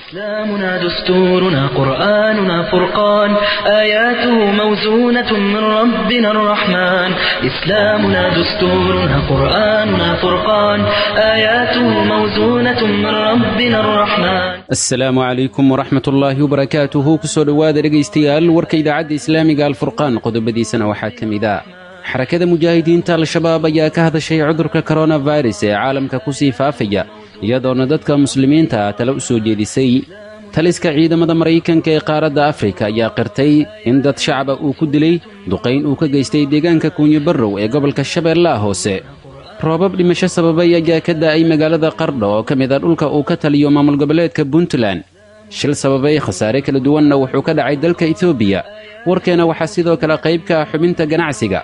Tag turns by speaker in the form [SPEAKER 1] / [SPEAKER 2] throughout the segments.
[SPEAKER 1] إسلامنا دستورنا قرآننا فرقان آياته موزونة من ربنا الرحمن إسلامنا دستورنا قرآننا فرقان آياته موزونة من ربنا الرحمن
[SPEAKER 2] asalaamu calaykum waraxmat ullaahi wabarakaatuhu kusoo dhowaada dhegaystayaal warka idaacadda islaamiga alfurqaan qodobadiisana waxaa ka mid a xarakada mujaahidiinta al-shabaab ayaa ka hadashay cudurka koronafirus ee caalamka ku sii faafaya iyadoona dadka muslimiinta ah tale u soo jeedisay taliska ciidamada maraykanka ee qaaradda afrika ayaa qirtay in dad shacaba uu ku dilay duqayn uu ka geystay deegaanka kuunyibarrow ee gobolka shabeellaha hoose roobab dhimasho sababay ayaa ka da'ay magaalada qardho oo ka mid a dhulka uu ka taliyo maamul goboleedka puntland shil sababay khasaare kala duwanna wuxuu ka dhacay dalka etoobiya warkeena waxaa sidoo kale qayb ka ah xubinta ganacsiga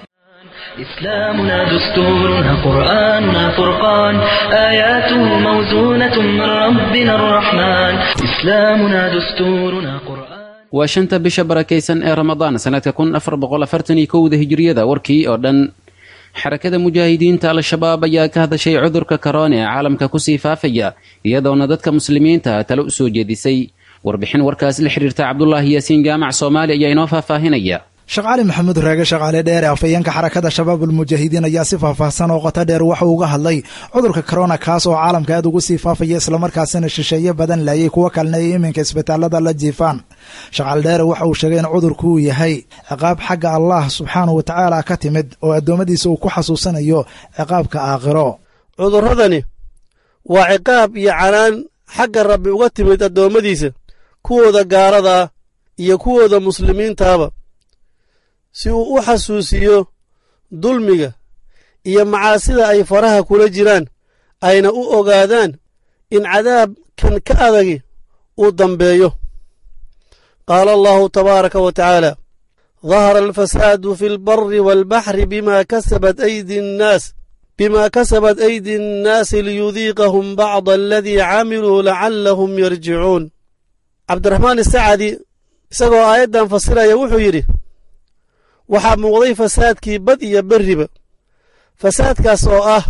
[SPEAKER 1] إسلامنا دستورنا قرآننا فرقان آياته موزونة من ربنا الرحمن إسلامنا دستورنا قرآن
[SPEAKER 2] waa shanta bisha barakaysan ee ramadaan sannadka kun afar boqol afartan iyo kowda hijiriyada warkii oo dhan xarakada mujaahidiinta al-shabaab ayaa ka hadashay cudurka korona ee caalamka kusii faafaya iyadoona dadka muslimiinta tale u soo jeedisay warbixin warkaas la xiriirta cabdulaahi yaasiin jaamac soomaali ayaa inoo faahfaahinaya
[SPEAKER 3] sheekh cali maxamuud raage shaqaale dheer ee afhayeenka xarakada shabaabulmujaahidiin ayaa si faahfaahsan oo qoto dheer waxa uga hadlay cudurka korona kaas oo caalamka aad ugu sii faafaya islamarkaasina shisheeye badan laayay kuwo kalena ay iminka isbitaalada la jiifaan shaqaale dheere waxa uu sheegay in cudurku uu yahay ciqaab xagga allah subxaanahu wa tacaala ka timid oo addoommadiisa uu ku xasuusanayo ciqaabka aakhiro
[SPEAKER 4] cudurradani waa ciqaab iyo canaan xagga rabbi uga timid addoommadiisa kuwooda gaarada ah iyo kuwooda muslimiintaaba si uu u xasuusiyo dulmiga iyo macaasida ay faraha kula jiraan ayna u ogaadaan in cadaabkan ka adagi uu dambeeyo qaala allahu tabaaraka wa tacaala dahara alfasaadu fi lbari waalbaxri bima kasabat aydi nnaas bima kasabat aydi nnaasi liyudiiqahum bacda aladii camiluu lacallahum yarjicuun cabdiraxmaan isacadi isagoo aayaddan fasiraya wuxuu yidhi waxaa muuqday fasaadkii bad iyo berriba fasaadkaas oo ah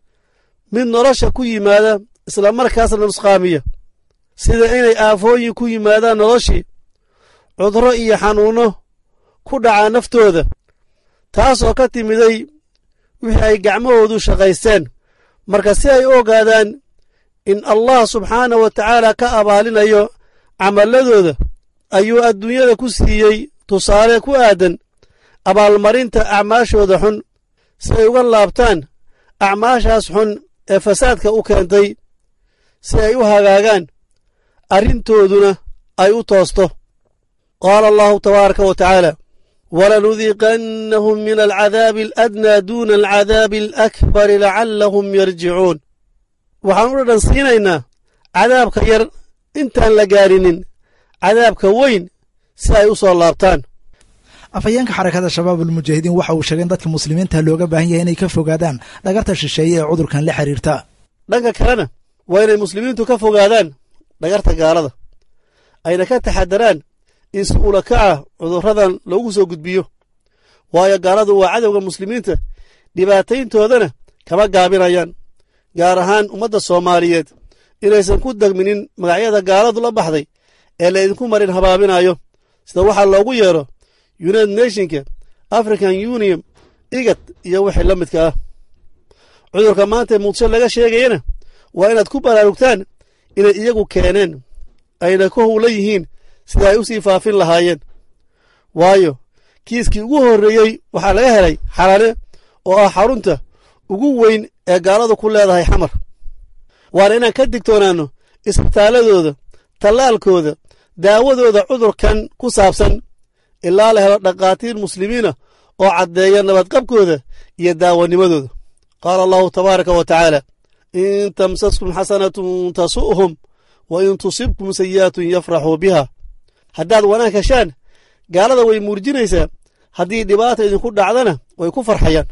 [SPEAKER 4] mid nolosha ku yimaada islamarkaasna nusqaamiya sida inay aafooyin ku yimaadaan noloshii cudro iyo xanuunno ku dhacaa naftooda taas oo ka timiday wixii ay gacmahoodu shaqaysteen marka si ay u ogaadaan in allah subxaana wa tacaala ka abaalinayo camalladooda ayuu adduunyada ku siiyey tusaale ku aadan abaalmarinta acmaashooda xun si ay uga laabtaan acmaashaas xun ee fasaadka u keentay si ay u hagaagaan arrintooduna ay u toosto qaala allahu tabaaraka wa tacaala walanudiiqannahum min alcadaabi aladnaa duuna alcadaabi alakbari lacallahum yarjicuun waxaan u dhadhan siinaynaa cadaabka yar intaan la gaadhinin cadaabka weyn si ay u soo laabtaan
[SPEAKER 3] afhayeenka xarakada shabaabulmujaahidiin waxa uu sheegay in dadka muslimiinta looga baahan yahay inay ka fogaadaan dhagarta shisheeye ee cudurkan la xiriirta
[SPEAKER 4] dhanka kalena waa inay muslimiintu ka fogaadaan dhagarta gaalada ayna ka taxadaraan in si ula kaca cudurradan loogu soo gudbiyo waayo gaaladu waa cadowga muslimiinta dhibaatayntoodana kama gaabinayaan gaar ahaan ummadda soomaaliyeed inaysan ku degminin magacyada gaaladu la baxday ee laydinku marin habaabinayo sida waxaa loogu yeedho united nationka african union igad iyo wixii la midka ah cudurka maanta muqdisho laga sheegayana waa inaad ku baraarugtaan inay iyagu keeneen ayna ku howla yihiin sida ay u sii faafin lahaayeen waayo kiiskii ugu horreeyey waxaa laga helay xalane oo ah xarunta ugu weyn ee gaaladu ku leedahay xamar waana inaan ka digtoonaanno isbitaaladooda tallaalkooda daawadooda cudurkan ku saabsan ilaa la helo dhakhaatiir muslimiina oo caddeeya nabadqabkooda iyo daawanimadooda qaala allahu tabaaraka wa tacaala in tamsaskum xasanatun tasu'hum wa in tusibkum sayi'atun yafraxuu biha haddaad wanaag heshaan gaalada way muurjinaysaa haddii dhibaata idinku dhacdana way ku farxayaan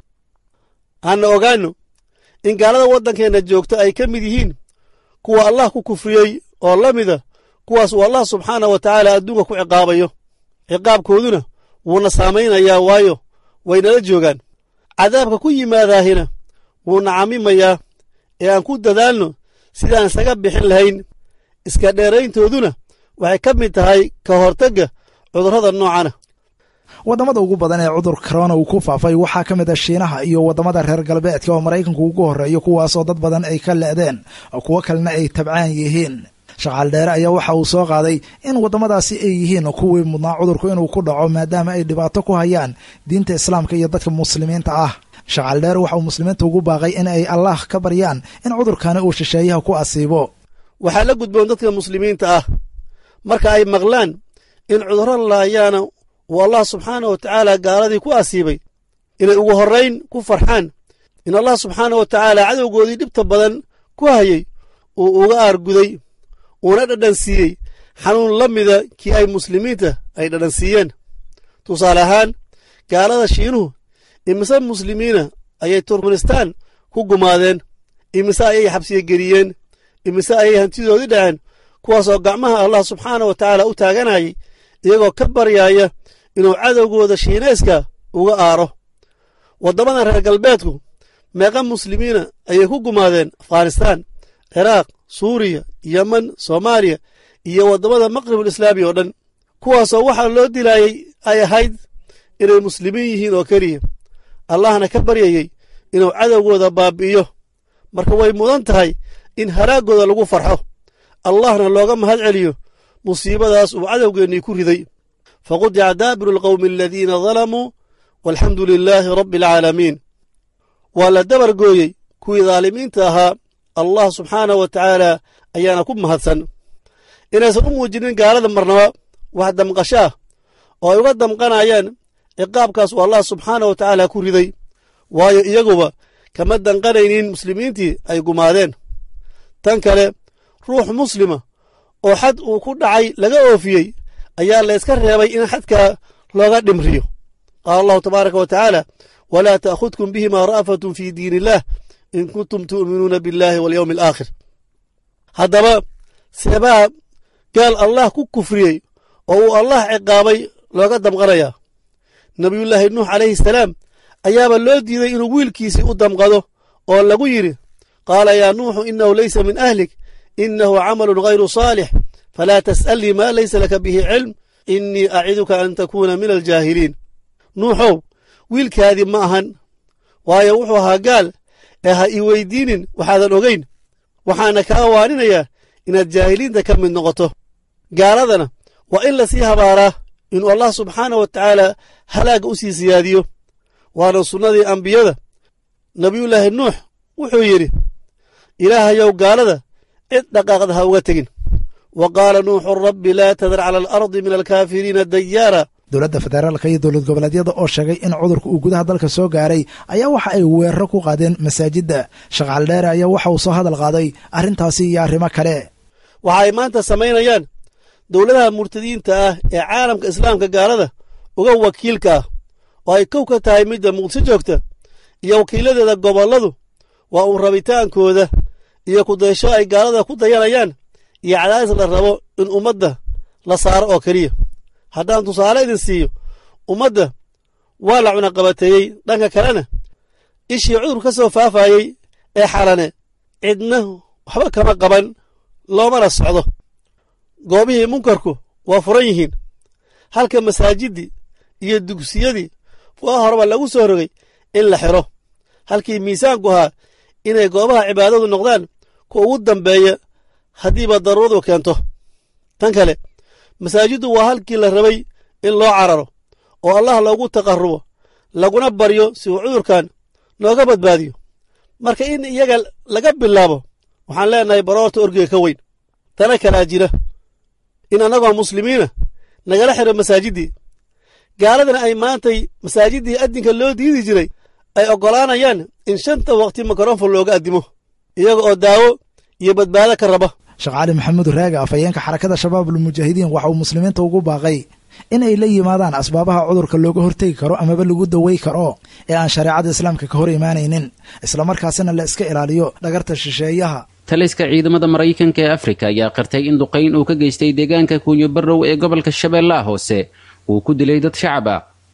[SPEAKER 4] hanna ogaanno in gaalada waddankeenna joogta ay ka mid yihiin kuwa allah ku kufriyey oo la mida kuwaas uu allah subxaana wa tacaala adduunka ku ciqaabayo ciqaabkooduna wuuna saamaynayaa waayo waynala joogaan cadaabka ku yimaadaahina wuuna camimayaa ee aan ku dadaalno sidaan isaga bixin lahayn iska dheerayntooduna waxay ka mid tahay ka hortagga cudurrada noocana
[SPEAKER 3] waddamada ugu badan ee cudurka korona uu ku faafay waxaa ka mid a shiinaha iyo waddamada reer galbeedka oo maraykanku ugu horreeyo kuwaasoo dad badan ay ka le'deen oo kuwo kalena ay tabcaan yihiin shaqaal dheere ayaa waxa uu soo qaaday in waddamadaasi ay yihiin kuwii mudnaa cudurku inuu ku dhaco maadaama ay dhibaato ku hayaan diinta islaamka iyo dadka muslimiinta ah shaqaal dheere waxa uu muslimiinta ugu baaqay in ay allah ka baryaan in cudurkani uu shisheeyaha ku asiibo
[SPEAKER 4] waxaa la gudboon dadka muslimiinta ah marka ay maqlaan in cudurro laayaana uu allah subxaana wa tacaala gaaladii ku asiibay inay ugu horrayn ku farxaan in allah subxaana wa tacaala cadowgoodii dhibta badan ku hayay uu uga aarguday uuna dhadhansiiyey xanuun la mida kii ay muslimiinta ay dhadhansiiyeen tusaale ahaan gaalada shiinuhu imise muslimiina ayay turkmenistaan ku gumaadeen imise ayay xabsiye geliyeen imise ayay hantidoodii dhaceen kuwaasoo gacmaha allah subxaana wa tacaala u taaganayay iyagoo ka baryaaya inuu cadowgooda shiinayska uga aaro waddamadan reer galbeedku meeqa muslimiina ayay ku gumaadeen afghanistaan ciraaq suuriya yeman soomaaliya iyo waddamada maqribul islaami oo dhan kuwaasoo waxaa loo dilaayey ay ahayd inay muslimiin yihiin oo keliya allahna ka baryayey inuu cadowgooda baabi'iyo marka way mudan tahay in haraaggooda lagu farxo allahna looga mahad celiyo musiibadaas uu cadowgeennii ku riday faqudica daabiru alqawmi aladiina dalamuu walxamdu lilaahi rabbi alcaalamiin waa la dabar gooyey kuwii daalimiinta ahaa allah subxaanah wa tacaala ayaana ku mahadsan inaysan u muujinin gaalada marnaba wax damqasho ah oo ay uga damqanayaan ciqaabkaas uu allah subxaanah wa tacaala ku riday waayo iyaguba kama danqanaynin muslimiintii ay gumaadeen tan kale ruux muslima oo xad uu ku dhacay laga oofiyey ayaa layska reebay in xadkaa looga dhimriyo qaala allahu tabaaraka wa tacaala walaa ta'khudkum bihima ra'fatun fii diin illaah in kuntum tu'minuuna biاllaahi walyowmi alaakhir haddaba seebaha gaal allah ku kufriyey oo uu allah ciqaabay looga damqanayaa nebiyullaahi nuux calayhi salaam ayaaba loo diiday inuu wiilkiisii u damqado oo lagu yidhi qaala yaa nuuxu inahu laysa min ahlik inahu camalun hayru saalix falaa tas'alnii maa laysa laka bihi cilm innii aciduka an takuuna min aljaahiliin nuuxow wiilkaadii ma ahan waayo wuxuu ahaa gaal ee ha ii weydiinin waxaadan ogayn waxaana kaa waaninayaa inaad jaahiliinta ka mid noqoto gaaladana waa in lasii habaaraa inuu allah subxaanah wa tacaala halaagga u sii siyaadiyo waana sunnadii ambiyada nebiyullaahi nuux wuxuu yidhi ilaahayow gaalada cid dhaqaaqda ha uga tegin wa qaala nuuxu rabbi laa tadar cala alardi min alkaafiriina dayaara
[SPEAKER 3] dowladda federaalka iyo dowlad goboleedyada oo sheegay in cudurka uu gudaha dalka soo gaaray ayaa waxa ay weeraro ku qaadeen masaajidda shaqaal dheere ayaa waxa uu soo hadal qaaday arrintaasi iyo arrimo kale
[SPEAKER 4] waxa ay maanta samaynayaan dowladaha murtadiinta ah ee caalamka islaamka gaalada uga wakiilka ah oo ay kow ka tahay midda muqdisho joogta iyo wakiiladeeda gobolladu waa uu rabitaankooda iyo kudaysho ay gaalada ku dayanayaan iyo cadaadis la rabo in ummadda la saaro oo keliya haddaan tusaale idin siiyo ummadda waa la cunaqabateeyey dhanka kalena ishii cudur ka soo faafayey ee xalane cidna waxba kama qaban loomana socdo goobihii munkarku waa furan yihiin halka masaajiddii iyo dugsiyadii waa horeba lagu soo rogay in la xiro halkii miisaanku ahaa inay goobaha cibaadadu noqdaan kuwa ugu dambeeya haddiiba daruuradu keento tan kale masaajiddu waa halkii la rabay in loo cararo oo allah loogu taqarrubo laguna baryo si uu cudurkan nooga badbaadiyo marka in iyaga laga bilaabo waxaan leenahay baroorta orgiga ka weyn tana kalaa jira in annagoo muslimiina nagala xiro masaajiddii gaaladana ay maantay masaajiddii addinka loo diidi jiray ay oggolaanayaan in shanta waqti mikrofon looga addimo iyaga oo daawo iyo badbaado ka raba
[SPEAKER 3] sheekh cali maxamuud raaga afhayeenka xarakada shabaabul mujaahidiin waxa uu muslimiinta ugu baaqay in ay la yimaadaan asbaabaha cudurka looga hortegi karo amaba lagu dawey karo ee aan shareecada islaamka ka hor imaanaynin islamarkaasina la iska ilaaliyo dhagarta shisheeyaha
[SPEAKER 2] taliska ciidamada maraykanka ee afrika ayaa qirtay in duqayn uu ka geystay deegaanka kuunyo barrow ee gobolka shabeellaha hoose uu ku dilay dad shacab ah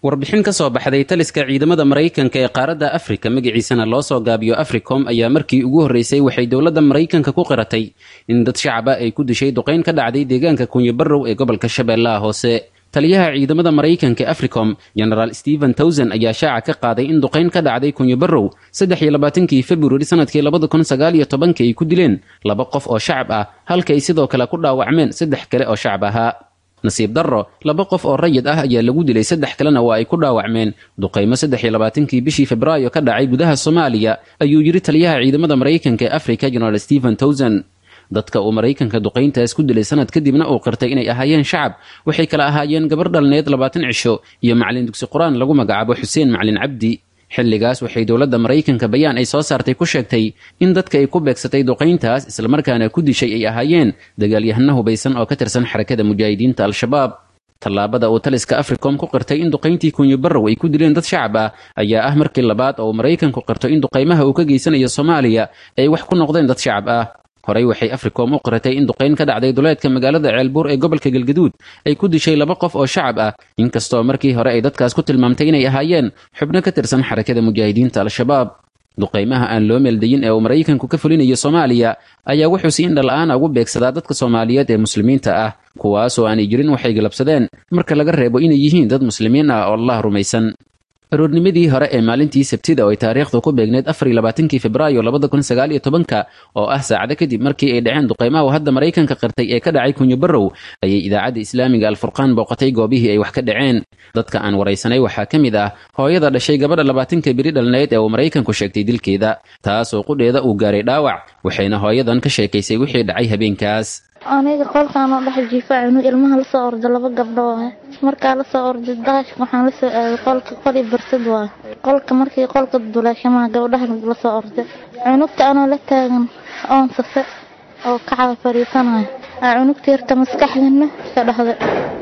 [SPEAKER 2] warbixin ka soo baxday taliska ciidamada maraykanka ee qaaradda afrika magaciisana loo soo gaabiyo africom ayaa markii ugu horreysay waxay dowladda maraykanka ku qiratay in dad shacab ah ay ku dishay duqayn ka dhacday deegaanka kunyabarrow ee gobolka shabeellaha hoose taliyaha ciidamada maraykanka ee africom genaraal stephen towson ayaa shaaca ka qaaday in duqayn ka dhacday kunyabarrow saddex iyo labaatankii februari sanadkii labada kun sagaal iyo tobanka ay ku dileen laba qof oo shacab ah halka ay sidoo kale ku dhaawacmeen saddex kale oo shacab ahaa nasiib darro laba qof oo rayid ah ayaa lagu dilay saddex kalena waa ay ku dhaawacmeen duqaymo saddex iyo labaatankii bishii febraayo ka dhacay gudaha soomaaliya ayuu yidhi taliyaha ciidamada maraykanka ee africa genaraal stephen towson dadka uu maraykanka duqayntaas ku dilay sanad kadibna uu qirtay inay ahaayeen shacab waxay kala ahaayeen gabar dhalneed labaatan cisho iyo macalin dugsi qur-aan lagu magacaabo xuseen macalin cabdi xilligaas waxay dowladda maraykanka bayaan ay soo saartay ku sheegtay in dadka ay ku beegsatay duqayntaas islamarkaana ku dishay ay ahaayeen dagaalyahano hubaysan oo ka tirsan xarakada mujaahidiinta al-shabaab tallaabada uu taliska africom ku qirtay in duqayntii kunyabarrow ay ku dileen dad shacab ah ayaa ah markii labaad oo uu maraykanku qirto in duqaymaha uu ka geysanayo soomaaliya ay wax ku noqdeen dad shacab ah horey waxay africom u qiratay in duqayn ka dhacday duleedka magaalada ceelbuur ee gobolka galgaduud ay ku dishay laba qof oo shacab ah inkastoo markii hore ay dadkaas ku tilmaamtay inay ahaayeen xubno ka tirsan xarakada mujaahidiinta al-shabaab duqaymaha aan loo meeldayin ee uu maraykanku ka fulinayo soomaaliya ayaa wuxuu si indhala-aana ugu beegsadaa dadka soomaaliyeed ee muslimiinta ah kuwaasoo aanay jirin waxay galabsadeen marka laga reebo inay yihiin dad muslimiin ah oo allah rumaysan aroornimadii hore ee maalintii sabtida oo ay taariikhdu ku beegneyd afar iyo labaatankii febraayo labada kun sagaal iyo tobanka oo ah saacado kadib markii ay dhaceen duqaymaha uu hadda maraykanka qirtay ee ka dhacay kunyabarrow ayay idaacadda islaamiga alfurqaan booqatay goobihii ay wax ka dhaceen dadka aan waraysanay waxaa ka mid ah hooyada dhashay gabadha labaatanka beri dhalneyd ee uu maraykanku sheegtay dilkeeda taasoo qudheeda uu gaaray dhaawac waxayna hooyadan ka sheekaysay wixii dhacay habeenkaas
[SPEAKER 5] aniga qolkaanoo dhex jiifa inuu ilmaha lasoo ordo laba gabdho waaye markaa lasoo orday daashka waxaan lasoo aaday qolka qoli barsad waaye qolka markii qolka duleeshamaha gabdhaha lasoo orday cunugta anoo la taagan oon safe oo kacada fadhiisanayo aa cunugta yarta maskaxdana ka dhahday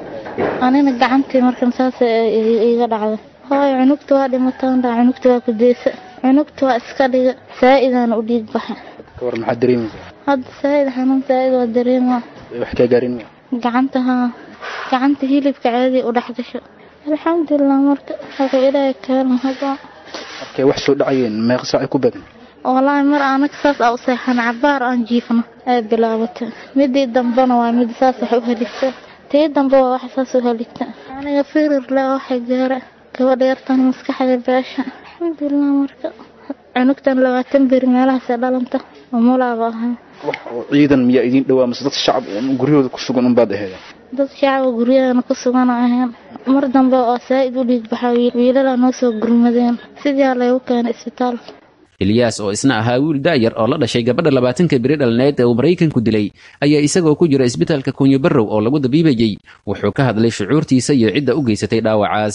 [SPEAKER 5] anina gacantii markan saas iga dhacday hooyo cunugta waa dhimataan dhaa cunugta waa kudeysa cunugta waa iska dhiga saa-idana u dhiig baxa
[SPEAKER 6] war maxaad dareemaysaa
[SPEAKER 5] hadda saa-id xanuun saa-id waa dareema
[SPEAKER 6] wax kaa gaarin ma
[SPEAKER 5] gacanta haa gacanta hilibka caadi u dhex gasho alxamdulilah marka wuxuu ilaahay kaalma hadda
[SPEAKER 6] markay wax soo dhacayeen meeqa saacay ku beegan
[SPEAKER 5] wallaahi mar anaga saas aa u seexan cabaar aan jiifno ay bilaabatay midii dambena waa mid saas wax u heligta tii dambe waa wax saas u heligta aniga firir le waxay gaara gabadha yartan maskaxda beesha alxamdulilah marka cunugtan labaatan beri meelahaasee dhalanta umulaaba ahaa
[SPEAKER 6] wax oo ciidan miyaa idiin dhowaa mase dad shacab guryahooda ku sugan unbaad aheeda
[SPEAKER 5] dad shacaba guryahana ku sugan ahayn mar dambe oo saa-id u dhiig baxa wiilala noo soo gurmadeen sidaa laygu keenay isbitaalka
[SPEAKER 2] eliyas oo isna ahaa wiil daayar oo la dhashay gabadha labaatanka beri dhalneed ee uu maraykanku dilay ayaa isagoo ku jira isbitaalka kunyabarrow oo lagu dabiibayey wuxuu ka hadlay shucuurtiisa iyo cidda u geysatay dhaawacaas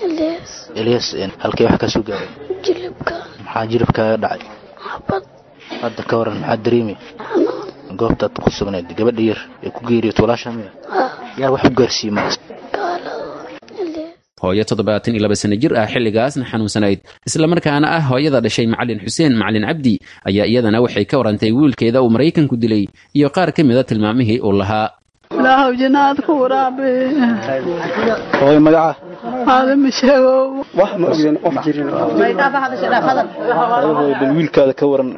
[SPEAKER 6] eliyas halkay wax kaa soo gaaray
[SPEAKER 7] jilibka
[SPEAKER 6] maxaa jilibkaaga dhacay
[SPEAKER 7] xabad
[SPEAKER 6] hadda ka waran maxaad dareemay goobtaad ku sugnayd gabadha yar ee ku geeriyot walaasha miya yaa wax u gaarsiiyey markas
[SPEAKER 2] hooyo toddobaatan iyo laba sano jir ah xilligaasna xanuunsanayd islamarkaana ah hooyada dhashay macalin xuseen macalin cabdi ayaa iyadana waxay ka warantay wiilkeeda uu maraykanku dilay iyo qaar ka mida tilmaamihii uu lahaa
[SPEAKER 8] ilaahow jinaad ku waraabe
[SPEAKER 6] hooy magaca
[SPEAKER 8] aadama sheegow
[SPEAKER 6] wax ma ogdeen qof jirin hooy bal wiilkaada ka waran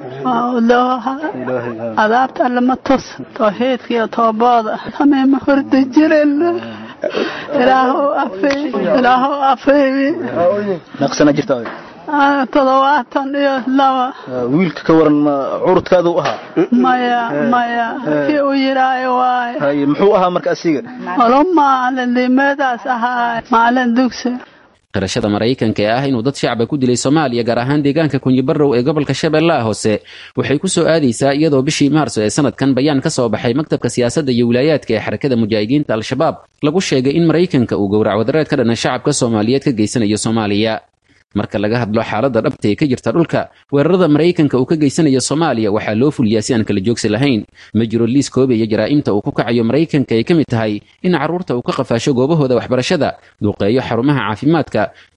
[SPEAKER 8] adaabta allama tos tawxiidka iyo toobooda sameema horda jiren ilaahow afey ilaahow afeybi
[SPEAKER 6] meeqsana jirta
[SPEAKER 8] todobaatan iyo laba
[SPEAKER 6] wiilka ka waran ma curudkaadu ahaa
[SPEAKER 8] maya maya kii u yidhaayo waaye
[SPEAKER 6] haye muxuu ahaa marka asiga
[SPEAKER 8] olo maalin limeedaas ahaa maalin dugsi
[SPEAKER 2] qirashada maraykanka ee ah inuu dad shacaba ku dilay soomaaliya gaar ahaan deegaanka kunyibarrow ee gobolka shabeellaha hoose waxay ku soo aadaysaa iyadoo bishii maarso ee sanadkan bayaan ka soo baxay maktabka siyaasadda iyo wilaayaadka ee xarakada mujaahidiinta al-shabaab lagu sheegay in maraykanka uu gowrac wadareed ka dhana shacabka soomaaliyeed ka geysanayo soomaaliya marka laga hadlo xaaladda dhabta ee ka jirta dhulka weerarada maraykanka uu ka geysanayo soomaaliya waxaa loo fuliyaa si aan kala joogsi lahayn ma jiro liis koobaya jaraa'imta uu ku kacayo maraykanka ay ka mid tahay in carruurta uu ka qafaasho goobahooda waxbarashada duuqeeyo xarumaha caafimaadka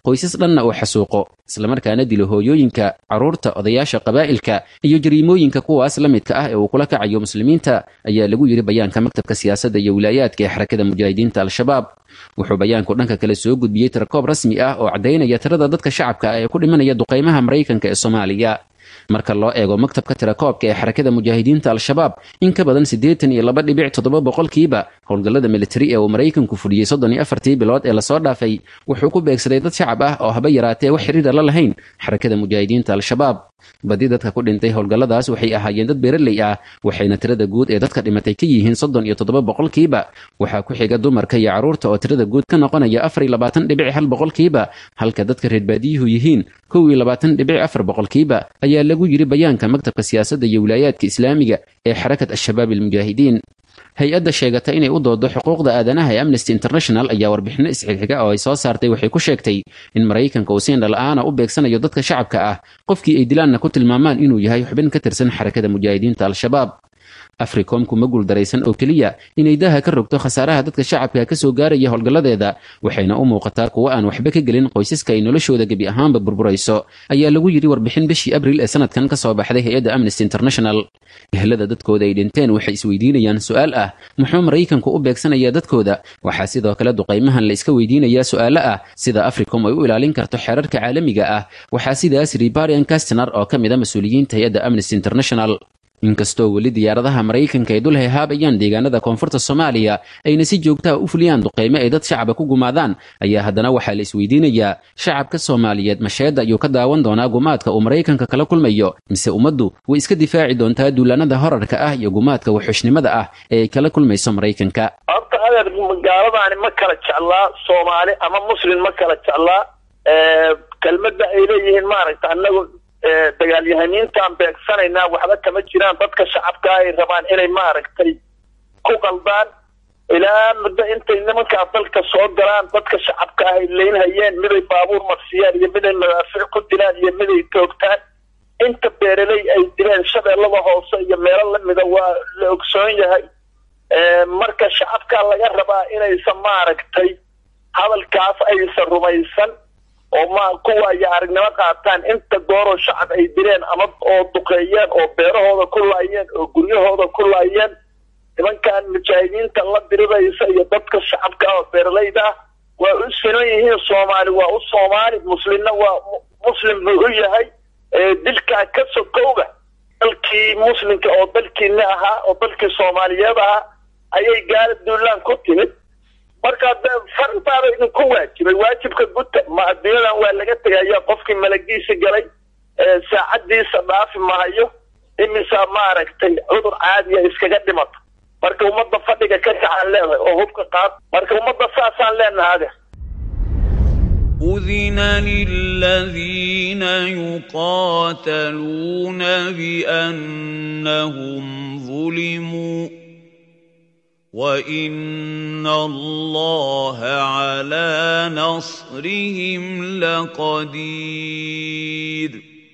[SPEAKER 2] qoysas dhanna uu xasuuqo islamarkaana dilo hooyooyinka carruurta odayaasha qabaa'ilka iyo jariimooyinka kuwaas la midka ah ee uu kula kacayo muslimiinta ayaa lagu yidhi bayaanka maktabka siyaasadda iyo wilaayaadka ee xarakada mujaahidiinta al-shabaab wuxuu bayaanku dhanka kale soo gudbiyey tirakoob rasmi ah oo caddaynaya tirada dadka shacabka ah ee ku dhimanaya duqaymaha maraykanka ee soomaaliya marka loo eego maktabka tirakoobka ee xarakada mujaahidiinta al-shabaab in ka badan siddeetan iyo laba dhibic toddoba boqolkiiba howlgallada militari ee uu maraykanku fudhiyey soddon iyo afartii bilood ee lasoo dhaafay wuxuu ku beegsaday dad shacab ah oo haba yaraatee wax xiriira la lahayn xarakada mujaahidiinta al-shabaab badi dadka ku dhintay howlgalladaas waxay ahaayeen dad beeraley ah waxayna tirada guud ee dadka dhimatay ka yihiin soddon iyo toddoba boqolkiiba waxaa ku xiga dumarka iyo carruurta oo tirada guud ka noqonaya afar iyo labaatan dhibic hal boqolkiiba halka dadka reer baadiyuhu yihiin kow iyo labaatan dhibic afar boqolkiiba ayaa lagu yidhi bayaanka maktabka siyaasadda iyo wilaayaadka islaamiga ee xarakat al-shabaab almujaahidiin hay-adda sheegata inay u doodo xuquuqda aadanaha ee amnesty international ayaa warbixino isxigxiga oo ay soo saartay waxay ku sheegtay in maraykanka uu siin dhala-aana u beegsanayo dadka shacabka ah qofkii ay dilaanna ku tilmaamaan inuu yahay xubin ka tirsan xarakada mujaahidiinta al-shabaab africom kuma guuldaraysan oo keliya inay daha ka rogto khasaaraha dadka shacabka ka soo gaaraya howlgalladeeda waxayna u muuqataa kuwo aan waxba ka gelin qoysaska ay noloshooda gebi ahaanba burburayso ayaa lagu yidhi warbixin bishii abril ee sanadkan ka soo baxday hay-adda amnesty international ehlada dadkooda ay dhinteen waxay isweydiinayaan su-aal ah muxuu maraykanku u beegsanayaa dadkooda waxaa sidoo kale duqaymahan la iska weydiinayaa su-aalo ah sida africom ay u ilaalin karto xeerarka caalamiga ah waxaa sidaas ribarian castner oo ka mid a mas-uuliyiinta hay-adda amnesty international inkastoo weli diyaaradaha maraykanka ay dul hehaabayaan deegaanada koonfurta soomaaliya ayna si joogtaha u fuliyaan duqaymo ay dad shacaba ku gumaadaan ayaa haddana waxaa la isweydiinayaa shacabka soomaaliyeed masheedda ayuu ka daawan doonaa gumaadka uu maraykanka kala kulmayo mise ummaddu way iska difaaci doontaa duulaanada horarka ah iyo gumaadka waxxushnimada ah ee ay kala kulmayso maraykanka
[SPEAKER 7] horta adeer gaaladaani ma kala jeclaa soomaali ama muslim ma kala jeclaa kelmadda ay leeyihiin maaragta anagu dagaalyahaniintaan beegsanaynaa waxba kama jiraan dadka shacabka ay rabaan inay maaragtay ku qaldaan ilaa muddo intay nimankaas dalka soo galaan dadka shacabka ah ay leynhayeen miday baabuur marsiyaan iyo miday madaafiic ku dilaan iyo miday toogtaan inta beeraley ay dileen shabeellada hoose iyo meelo lamida waa la ogsoon yahay marka shacabka laga rabaa inaysan maaragtay hadalkaas aysan rumaysan oo ma kuwa iyo aragnimo qaataan inta gooroo shacab ay dileen ama oo duqeeyeen oo beerahooda ku laayeen oo guryahooda ku laayeen nimankan mujaahidiinta la diriraysa iyo dadka shacabka oo beeralayda ah waa u sinan yihiin soomaali waa u soomaali muslimna waa muslim buu u yahay dilkaa ka sokowga dalkii muslimka oo dalkiina ahaa oo dalkii soomaaliyeed ahaa ayay gaala duulaan ku timid marka farintaaba idinku waajibay waajibka guta ma adduunyadan waa laga tegaya qofkii malagiisa galay saacadiisa dhaafi mahayo imisaa maaragtay cudur caadiya iskaga dhimata marka ummadda fadhiga ka kacaan leedahay oo hubka qaad marka ummadda saasaan leenahay
[SPEAKER 9] أذن للذين يقاتلون بأنهم ظلموا وإن الله على نصرهم لقدير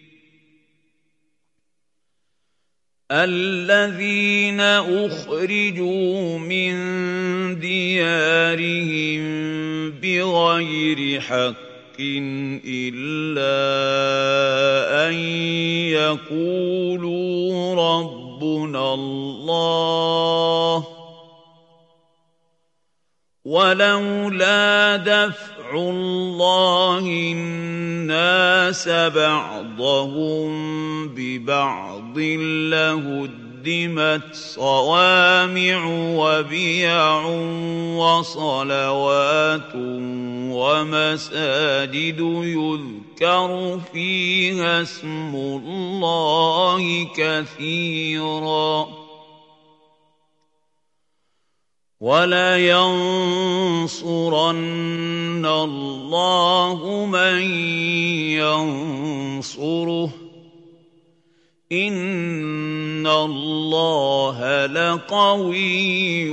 [SPEAKER 9] الذين أخرجوا من ديارهم بغير حق إلا أن يقولوا ربنا الله ولولا دفع الله الناس بعضهم ببعض لهدمت صوامع وبيع وصلوات ومساجد يذكر فيها اسم الله كثيراً ولينصرن الله من ينصره إن الله لقوي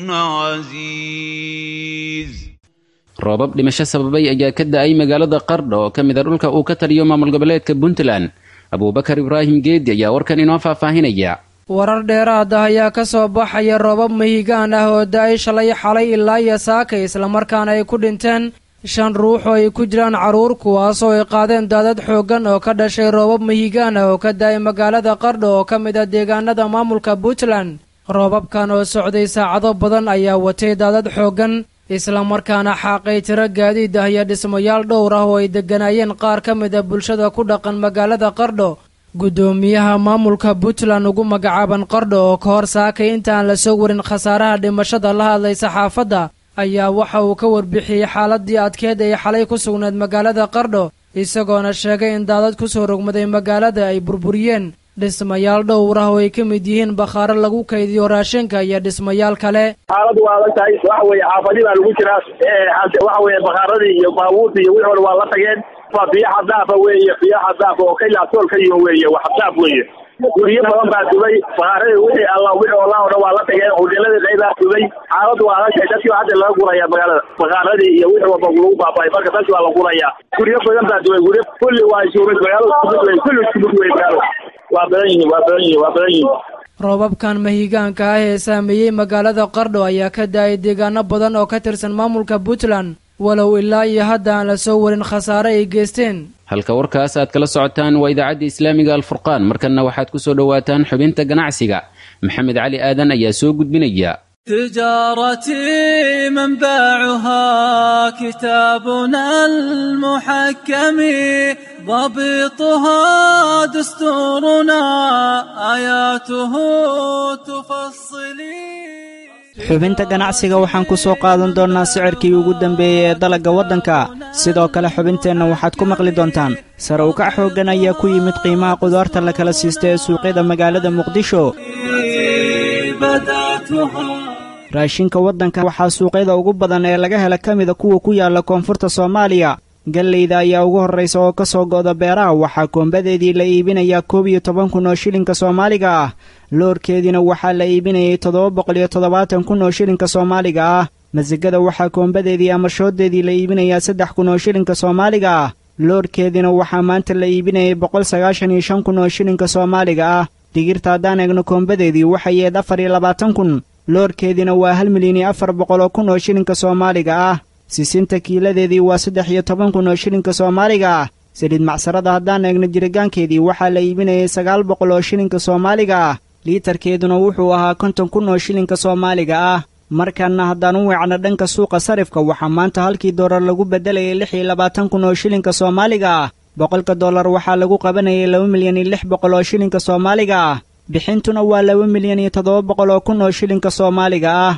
[SPEAKER 9] عزيز
[SPEAKER 2] roobab dhimasho sababay ayaa ka da-ay magaalada qardha oo ka mid a dhulka uu ka taliyo maamul goboleedka puntland abuubakar ibraahim geedi ayaa warkan inoo faahfaahinaya
[SPEAKER 10] warar dheeraad ah ayaa ka soo baxaya roobab mahigaan ah oo da-ay shalay xalay ilaa iyo saakay islamarkaana ay ku dhinteen shan ruux oo ay ku jiraan carruur kuwaasoo ay qaadeen daadad xooggan oo ka dhashay roobab mahigaan ah oo ka daayay magaalada qardho oo ka mid ah deegaanada maamulka puntland roobabkan oo socday saacado badan ayaa watay daadad xooggan islamarkaana xaaqay tiro gaadiid ah iyo dhismayaal dhowr ah oo ay degganaayeen qaar ka mid a bulshada ku dhaqan magaalada qardho guddoomiyaha maamulka puntland ugu magacaaban qardho oo ka hor saakay intaan la soo warin khasaaraha dhimashada la hadlay saxaafadda ayaa waxa uu ka warbixiyey xaaladii adkeed ay xalay ku sugnayd magaalada qardho isagoona sheegay in daadad ku soo rogmaday magaalada ay burburiyeen dhismayaal dhowr ah oo ay ka mid yihiin bakhaaro lagu kaydiyo raashinka iyo dhismayaal kale
[SPEAKER 7] xaaladu waa adag tahay waxa weeye xaafadii baa lagu jiraa waxa weeye bakhaaradii iyo baabuurtii iyo wixii waa la tageen waa biyo xadaafa weeye biyo xadaafa oo ka ilaasool ka yihin weeye waa xadaaf weeye guryo badan baa dubay bakhaaradii wixii alla wixii olaa o dhan waa la tageen hoteeladii qaybaa dubay xaaladu waa adag tahay dadkii hadda laga guraya magaalada bakhaaradii iyo wixii walba lagu baaba'ay marka dadkii waa la guraya guryo badan baa dubay guryo kulli waa isuumid magaalada iskumid wey kulli iskumid wey magaalada waa badan yihiin waa badan yihiin waa badan yihiin
[SPEAKER 10] roobabkan mahigaanka ah ee saameeyey magaalada qardho ayaa ka daayay deegaano badan oo ka tirsan maamulka puntland walow ilaa iyo hadda aan la soo warin khasaare ay geysteen
[SPEAKER 2] halka warkaas aad kala socotaan waa idaacadda islaamiga alfurqaan markanna waxaad ku soo dhowaataan xubinta ganacsiga maxamed cali aadan ayaa soo gudbinaya
[SPEAKER 11] تجارتي منبعها كتابنا المحكم ضبطها دستورنا آياته تفصلي
[SPEAKER 12] xubinta ganacsiga waxaan ku soo qaadan doonnaa sicirkii ugu dambeeyey ee dalagga waddanka sidoo kale xubinteenna waxaad ku maqli doontaan sare ukac xooggan ayaa ku yimid qiimaha qudaarta la kala siista ee suuqyada magaalada muqdisho raashinka waddanka waxaa suuqyada ugu badan ee laga hela ka mida kuwa ku yaalla koonfurta soomaaliya gallayda ayaa ugu horraysa oo ka soo go'da beeraha waxaa koombadeedii la iibinayaa koob iyo toban kun oo shilinka soomaaliga ah loorkeediina waxaa la iibinayay toddoba boqol iyo toddobaatan kun oo shilinka soomaaliga ah masigada waxaa koombadeedii amashoodeedii la iibinayaa saddex kun oo shilinka soomaaliga ah loorkeediina waxaa maanta la iibinayay boqol sagaashan iyo shan kun oo shilinka soomaaliga ah digirta haddaan eegno koombadeedii waxay yeed afar iyo labaatan kun loorkeediina waa hal milyan iyo afar boqol oo kun oo shilinka soomaaliga ah sisinta kiiladeedii waa saddex iyo toban kun oo shilinka soomaaliga ah saliid macsarada haddaan eegno jiritaankeedii waxaa la iibinayay sagaal boqol oo shilinka soomaaliga ah liitarkeeduna wuxuu ahaa konton kun oo shilinka soomaaliga ah markanna haddaan u weecno dhanka suuqa sarifka waxaa maanta halkii doolar lagu beddelayay lix iyo labaatan kun oo shilinka soomaaliga ah boqolka dollar waxaa lagu qabanayay laba milyan iyo lix boqol oo shilinka soomaaliga ah bixintuna waa laba milyan iyo toddoba boqol oo kun oo shilinka soomaaliga ah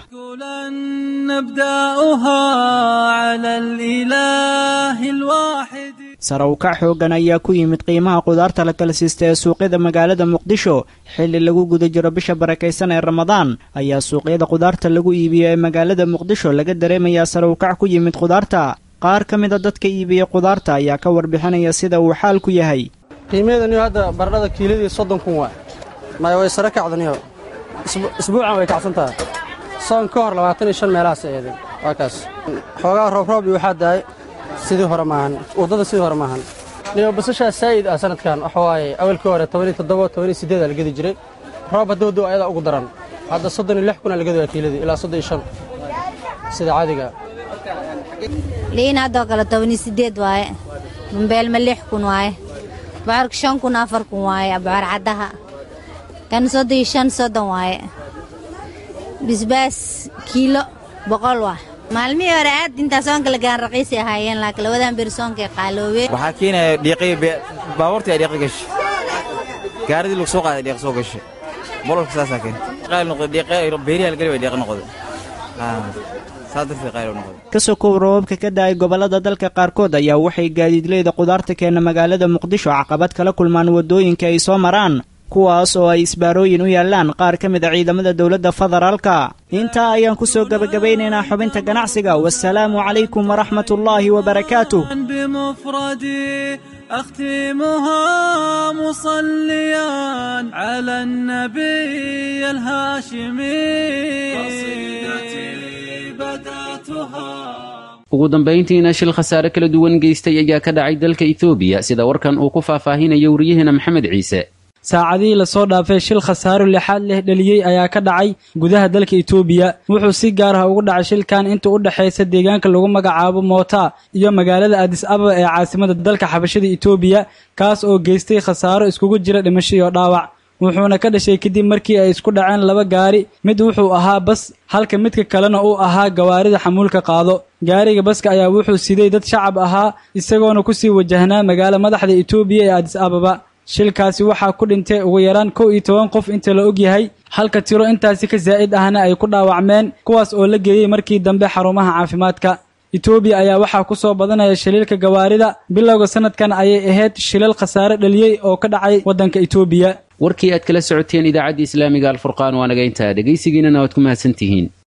[SPEAKER 12] sare ukac xooggan ayaa ku yimid qiimaha qudaarta la kala siista ee suuqyada magaalada muqdisho xilli lagu guda jiro bisha barakaysan ee ramadaan ayaa suuqyada qudaarta lagu iibiyo ee magaalada muqdisho laga dareemayaa sare ukac ku yimid qudaarta qaar ka mida dadka iibiya qudaarta ayaa ka warbixinaya sida uu xaalku yahay
[SPEAKER 4] qiimaheedaniyo hadda baradhada kiiladii soddon kun waa maya way sare kacdaniyo isbuucan way kacsan tahay soon ka hor labaatan iyo shan meelahaas eedeen waa kaas xoogaa roobroob iyo waxaa daay sidii hore maahan waddada sidii hore maahan niyo basashaa saa'id ah sanadkan waxa waaye awalkii hore tobaniyo toddoba tobaniyo siddeed aa la gedi jiray roob hadduu duu ayadaa ugu daran hadda soddon iyo lix kun aa la gedi waa kiiladii ilaa soddon iyo shan sida caadiga
[SPEAKER 13] liin haddoo kale tobaniyo siddeed waaye bambeelma lix kun waaye bocorka shan kun afar kun waaye bocor caddaha kan soddon iyo shan soddon waaye bisbaas kiilo boqol waa maalmihii hore aad intaa soonka lagaan raqiisay ahaayeen laakiin labadan beri soonkay qaaloobeen
[SPEAKER 14] waxaa keenaya dhiiqii baabuurtii ay dhiiqi gashay gaaridii lagu soo qaaday dhiiq soo gashay bololka saasaa keenta qaali noqday dhiiqe beerihi halgeli bay dhiiqi noqday saa darteed qaali noqday
[SPEAKER 12] ka sokow roobabka ka da'ay gobollada dalka qaarkood ayaa waxay gaadiidleyda qudaarta keena magaalada muqdisho caqabad kala kulmaan waddooyinka ay soo maraan kuwaas oo ay isbaarooyin u yaallaan qaar ka mid a ciidamada dowladda federaalka intaa ayaan ku soo gebagabaynaynaa xubinta ganacsiga wasalaamu calaykum waraxmatullaahi wabarakaatuh
[SPEAKER 11] بمفردي أختمها مصليا على النبي الهاشمي قصيدتي بدأتها
[SPEAKER 2] ugu dambayntiina shil khasaare kala duwan geystay ayaa ka dhacay dalka etoobiya sida warkan uu ku faahfaahinayo wariyaheena maxamed ciise
[SPEAKER 15] saacadihii lasoo dhaafay shil khasaaro lixaad leh dheliyey ayaa ka dhacay gudaha dalka itoobiya wuxuu si gaar ah ugu dhacay shilkan inta u dhexaysa deegaanka lagu magacaabo moota iyo magaalada adis ababa ee caasimada dalka xabashada itoobiya kaas oo geystay khasaaro iskugu jira dhimasho iyo dhaawac wuxuuna ka dhashay kadib markii ay isku dhaceen laba gaari mid wuxuu ahaa bas halka midka kalena uu ahaa gawaarida xamuulka qaado gaariga baska ayaa wuxuu siday dad shacab ahaa isagoona kusii wajahnaa magaalo madaxda itoobiya ee adis ababa shilkaasi waxaa ku dhintay ugu yaraan kow iyo toban qof inta la og yahay halka tiro intaasi ka zaa'id ahna ay ku dhaawacmeen kuwaas oo la geeyey markii dambe xarumaha caafimaadka itoobiya ayaa waxaa ku soo badanaya shiliilka gawaarida bilowga sanadkan ayay ahayd shilal khasaare dhaliyey oo ka dhacay waddanka itoobiya
[SPEAKER 2] warkii aad kala socoteen idaacadda islaamiga alfurqaan waa naga intaa dhegaysigiinana waad ku mahadsantihiin